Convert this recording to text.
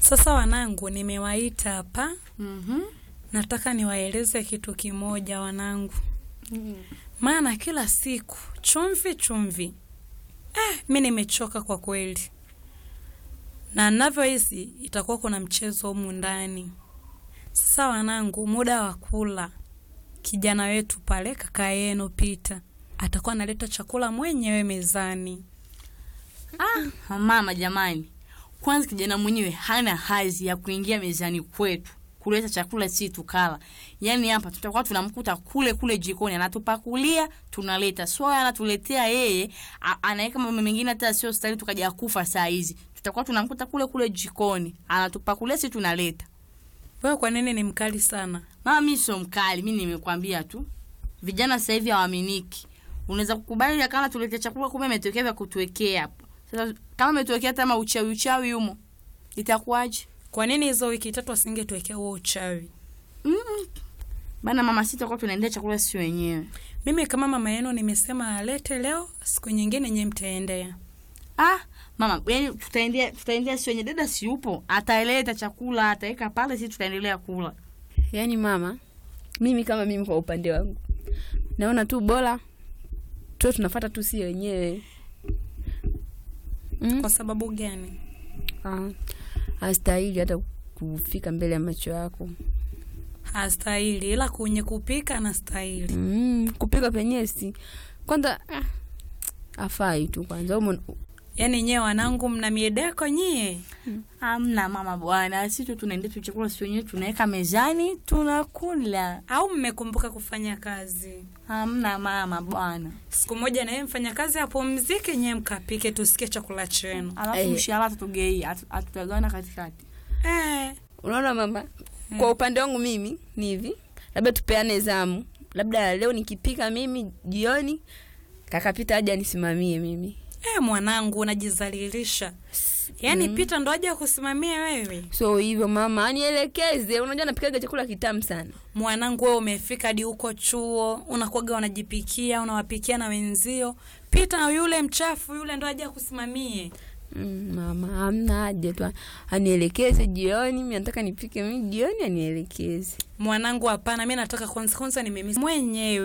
Sasa wanangu, nimewaita hapa, Mhm. nataka niwaeleze kitu kimoja wanangu, maana kila siku chumvi chumvi. Eh, mi nimechoka kwa kweli, na navyohisi itakuwa kuna mchezo humu ndani. Sasa wanangu, muda wa kula, kijana wetu pale, kaka yenu Pita atakuwa analeta chakula mwenyewe mezani. Ah, mama jamani, kwanza kijana mwenyewe hana hazi ya kuingia mezani kwetu kuleta chakula si tukala. Yaani hapa tutakuwa tunamkuta kule kule jikoni anatupakulia, tunaleta. So anatuletea yeye, a- anaweka mambo mengine hata sio stahili tukaja kufa saa hizi. Tutakuwa tunamkuta kule kule jikoni, anatupakulia si tunaleta. Wewe kwa nini ni mkali sana? Mama mimi sio mkali, mimi nimekwambia tu. Vijana sasa hivi hawaaminiki. Unaweza kukubali ya kama tulete chakula kumbe ametokea vya kutuwekea hapo. Sasa kama ametokea hata ma uchawi uchawi humo. Itakuwaje? Kwa nini hizo wiki tatu asingetuwekea huo uchawi? Mm. Bana mama sita kwa tunaendea chakula sisi wenyewe. Mimi kama mama yenu nimesema alete leo, siku nyingine nyewe mtaendea. Ah, mama, yani tutaendea tutaendea sisi wenyewe. Dada si yupo, ataeleta chakula, ataweka pale sisi tutaendelea kula. Yaani mama, mimi kama mimi kwa upande wangu naona tu bora tuwe tunafata tu si wenyewe mm? Kwa sababu gani? Ah, hastahili hata kufika mbele ya macho yako Hastahili, ila kwenye kupika anastahili. mm, kupika penyewe si kwanza ah, afai tu kwanza umo Yaani nyewe wanangu, mna miedeko nyie. Amna mama bwana, sisi tu tunaendea tu chakula sisi wenyewe tunaweka mezani tunakula. Au mmekumbuka kufanya kazi? Hamna mama bwana. Siku moja na yeye mfanya kazi apumzike, nyewe mkapike, tusikie chakula chenu. Alafu Eh. mshahara tutugei, hatutagawana katikati. Eh, unaona mama kwa upande wangu mimi ni hivi labda tupeane zamu labda leo nikipika mimi jioni kakapita aje anisimamie mimi eh, mwanangu unajizalilisha. Yaani Pita ndo aje kusimamia wewe. so hivyo mama anielekeze unajua napikaga chakula kitamu sana Mwanangu wewe umefika hadi huko chuo, unakuwaga unajipikia, unawapikia na wenzio. Pita yule mchafu yule ndo aje kusimamie. mm, mama amna haja tu anielekeze jioni mi nataka nipike mi jioni anielekeze Mwanangu hapana, mi nataka kwanza kwanza nimemisi mwenyewe.